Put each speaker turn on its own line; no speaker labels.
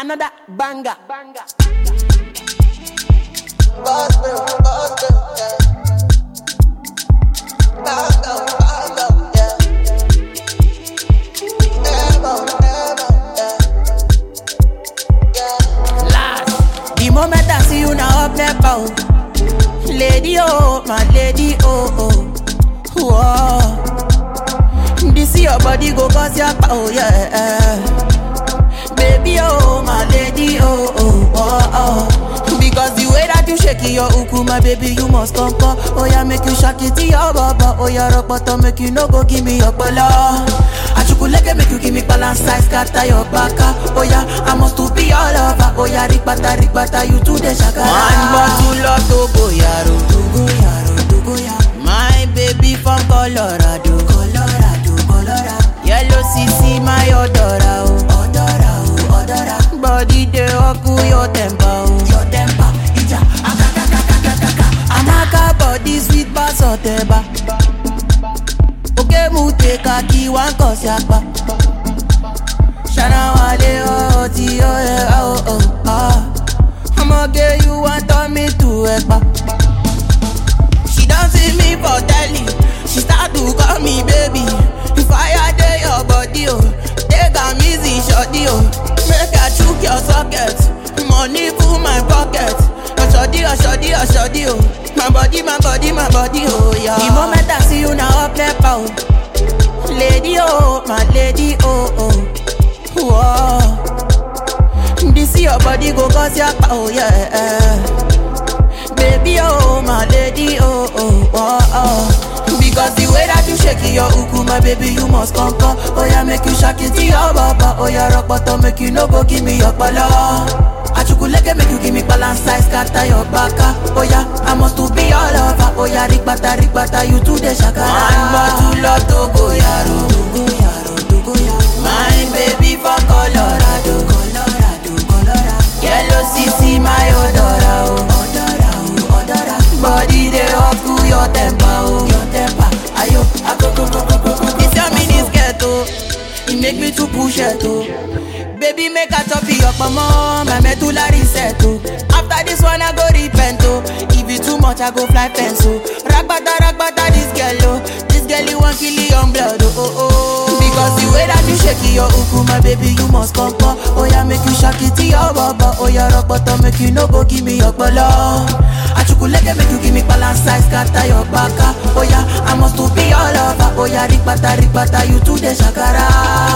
Another banger. banger. Last. The moment I see you now up there, bow. Lady, oh, my lady, oh, oh. Whoa. This your body go cause your power, yeah. Baby, oh, my lady, oh, oh, oh, oh. Because the way that you shake your uku, my baby, you must come, come. Oh, yeah, make you shake it to your baba. Oh, yeah, rock bottom, make you no go give me your bala. Achukuleke make you give me balance size, scatter your baka. Oh, yeah, I must to be all over. Oh, yeah, rikbata, rikbata, you to the shaka. One bottle of Togo, yaro. Togo, yaro, Togo, yaro. My baby from Colorado. Colorado, Colorado. Yellow CC, my odora, oh. Odora, oh, odora. Body dey oku your temper, oh. Your temper, ija. Akakakakakaka. Amaka body sweet pass oteba. Oke mu take a key one cause yapa. Shana wale oh ti oh yeah oh oh ah. I'ma get you want turn me to epa. She don't see me for telly. She start to call me baby. If I dey your body, oh, take am easy, shorty, oh. Make I chook your socket. Money full my pocket. Oshodi, oshodi, oshodi, oh. My body, my body, my body, oh yeah. The moment I see you now, up left out. Lady, oh, my lady, oh, oh. Whoa. This your body go cause your power, yeah. Baby, oh, my lady, oh, oh, oh, oh. Because the way that you shake your uku, my baby, you must come, come. Oh, yeah, make you shake it to your baba. Oh, yeah, rock bottom, make you no go give me your bala. Achukuleke make you give me balance size, scatter your baka. Oh, yeah, I must to be all over. Oh, yeah, rikbata, rikbata, you to the shakara. One bottle of Togo, yaro. Togo, yaro, Togo, yaro. My baby from Colorado. Colorado, Colorado. Yellow CC, my odora, oh. Odora, oh, odora. Body dey up to your temper, oh. Your temper, ayo, akoko, koko, koko. This your mini skirt, oh. It make me to push it, oh. Baby, make a chop your mama, my medulla reset, oh. After this one, I go repent, oh. If it too much, I go fly fence, oh. Ragbata, ragbata, this girl, oh. This girl, you want kill your blood, oh, oh, oh. Because the way that you shake your uku, my baby, you must come, come. Oh, yeah, make you shake it to your baba. Oh, yeah, rock bottom, make you no go give me your bala. Achukuleke, make you give me balance size, scatter your baka. Oh, yeah, I must to be all over. Oh, yeah, rikbata, rikbata, you to the shakara.